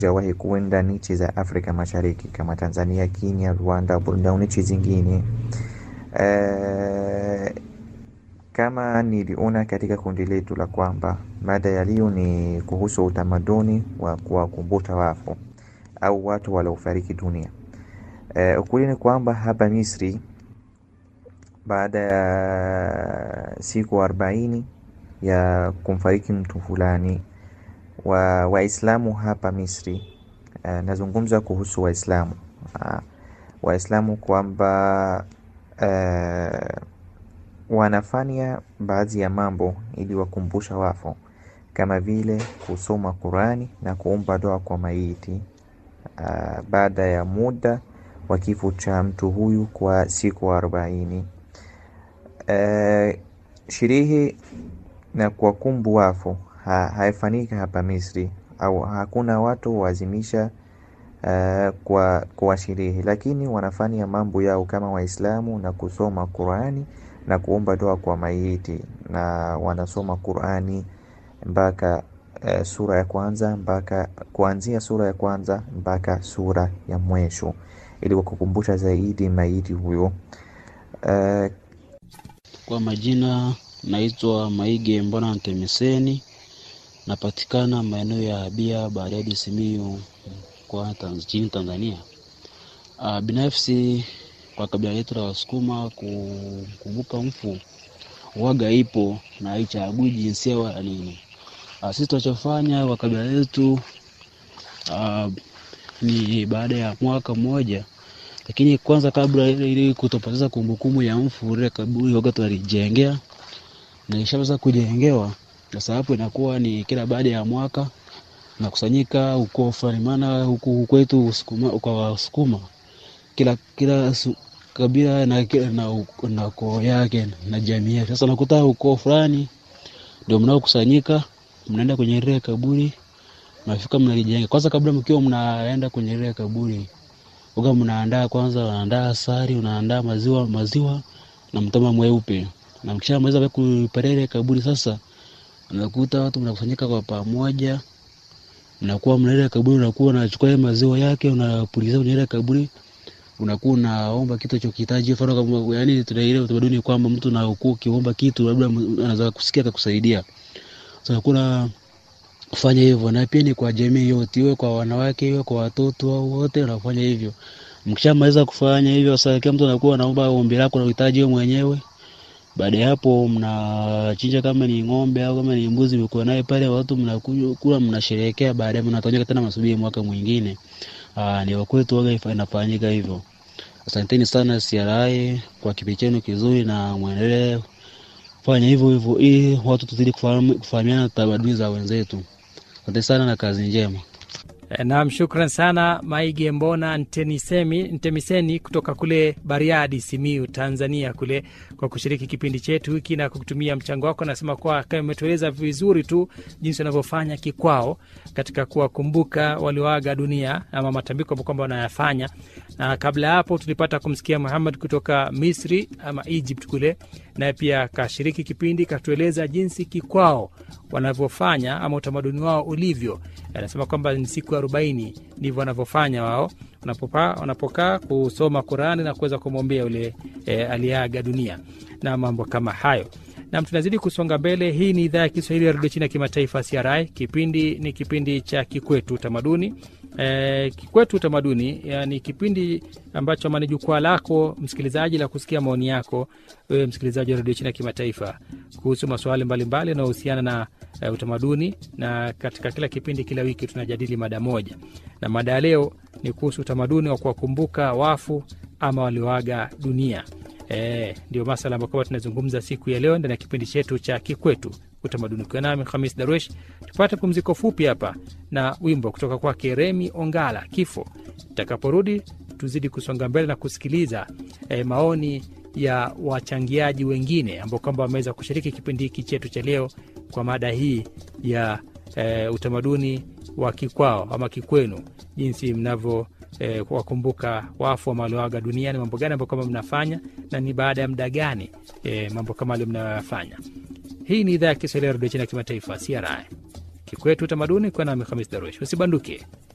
jawahi kuenda nchi za Afrika Mashariki kama Tanzania, Kenya, Rwanda, Burundi au nchi zingine. E, kama niliona katika kundi letu la kwamba mada ya leo ni kuhusu utamaduni wa kuwakumbusha wafu au watu waliofariki dunia. E, ukweli ni kwamba hapa Misri baada ya siku arobaini ya kumfariki mtu fulani wa Waislamu hapa Misri. Uh, nazungumza kuhusu Waislamu uh, Waislamu kwamba uh, wanafanya baadhi ya mambo ili wakumbusha wafu kama vile kusoma Qurani na kuomba dua kwa maiti uh, baada ya muda wa kifo cha mtu huyu kwa siku arobaini. Uh, sherehe na kuwakumbu wafu ha, haifanyika hapa Misri au hakuna watu waazimisha uh, kwa, kwa sherehe, lakini wanafanya mambo yao kama Waislamu na kusoma Qurani na kuomba dua kwa maiti, na wanasoma Qurani mpaka uh, sura ya kwanza mpaka kuanzia sura ya kwanza mpaka sura ya mwisho ili wakukumbusha zaidi maiti huyo uh, kwa majina naitwa Maige Mbona Ntemeseni, napatikana maeneo ya Bia Bariadi, Simiyu kwa nchini Tanzania. Uh, binafsi kwa kabila letu la Wasukuma kukumbuka mfu waga ipo na haichagui jinsia wala nini. Uh, sisi tunachofanya kwa kabila letu uh, ni baada ya mwaka mmoja lakini kwanza kabla ili kutopoteza kumbukumbu ya mfu ile kaburi waga tunalijengea na ishaweza kujengewa. Sasa hapo inakuwa ni kila baada ya mwaka nakusanyika huko fulani, maana huku kwetu kwa Wasukuma kila kila su, kabila na, na, na koo yake na jamii yake. Sasa nakuta huko fulani ndio mnaokusanyika, mnaenda kwenye ile kaburi, mnafika mnalijenga. Kwanza kabla mkiwa mnaenda kwenye ile kaburi uga mnaandaa kwanza, unaandaa asali, unaandaa maziwa maziwa na mtama mweupe na mkishamaliza kuparele kaburi sasa, unakuta watu mnakusanyika kwa pamoja, mnakuwa mnaenda kaburi, unakuwa unachukua maziwa yake unapuliza kwenye ile kaburi, unakuwa unaomba kitu chokihitaji. Mfano kama yani, tuna ile utamaduni kwamba mtu na ukuu kiomba kitu labda anaweza kusikia akakusaidia. Sasa kuna kufanya hivyo, na pia ni kwa jamii yote, iwe kwa wanawake, iwe kwa watoto au wote wanafanya hivyo. Mkishamaliza kufanya hivyo, sasa kila mtu anakuwa anaomba ombi lako na uhitaji wewe mwenyewe baada ya hapo mnachinja, kama ni ng'ombe au kama ni mbuzi mko naye pale, watu mnakula, mnasherehekea. Baadaye mnatonyeka tena, masubiri mwaka mwingine. Aa, ni kwetu waga inafanyika hivyo. Asanteni sana CRI kwa kipindi chenu kizuri, na muendelee fanya hivyo hivyo ili watu tuzidi kufahamiana tamaduni za wenzetu. Asante sana na kazi njema. Naam, shukran sana Maige Mbona Ntemisemi, Ntemiseni kutoka kule Bariadi, Simiu, Tanzania kule kwa kushiriki kipindi chetu hiki na kutumia mchango wako. Nasema kuwa kama umetueleza vizuri tu jinsi wanavyofanya kikwao katika kuwakumbuka walioaga dunia ama matambiko ambao kwamba wanayafanya. Na kabla ya hapo tulipata kumsikia Muhammad kutoka Misri ama Egypt kule, naye pia kashiriki kipindi, katueleza jinsi kikwao wanavyofanya ama utamaduni wao ulivyo. Anasema kwamba ni siku arobaini ndivyo wanavyofanya wao wanapokaa kusoma Qurani na kuweza kumwombea yule e, aliyeaga dunia na mambo kama hayo. Nam, tunazidi kusonga mbele. Hii ni idhaa ya Kiswahili ya redio China ya kimataifa CRI. Kipindi ni kipindi cha Kikwetu Utamaduni. E, Kikwetu Utamaduni ni kipindi ambacho ama ni jukwaa lako msikilizaji la kusikia maoni yako wewe msikilizaji wa redio China ya kimataifa kuhusu masuala mbalimbali yanayohusiana na e, utamaduni, na katika kila kipindi, kila wiki tunajadili mada moja, na mada ya leo ni kuhusu utamaduni wa kuwakumbuka wafu ama walioaga dunia. E, ndio masala ambayo kwamba tunazungumza siku ya leo ndani ya kipindi chetu cha Kikwetu Utamaduni. Ukiwa nami Hamis Darwesh, tupate pumziko fupi hapa na wimbo kutoka kwake Remi Ongala, Kifo. Tutakaporudi tuzidi kusonga mbele na kusikiliza e, maoni ya wachangiaji wengine ambao kwamba wameweza kushiriki kipindi hiki chetu cha leo kwa mada hii ya e, utamaduni wa kikwao ama kikwenu, jinsi mnavyo E, wakumbuka wafu wa walioaga duniani, mambo gani ambayo kama mnafanya na ni baada ya muda gani e, mambo kama alio mnayoyafanya. Hii ni idhaa ya Kiswahili ya redio China ya kimataifa CRI, Kikwetu Utamaduni, kwa nami Hamis Darush. Usibanduke.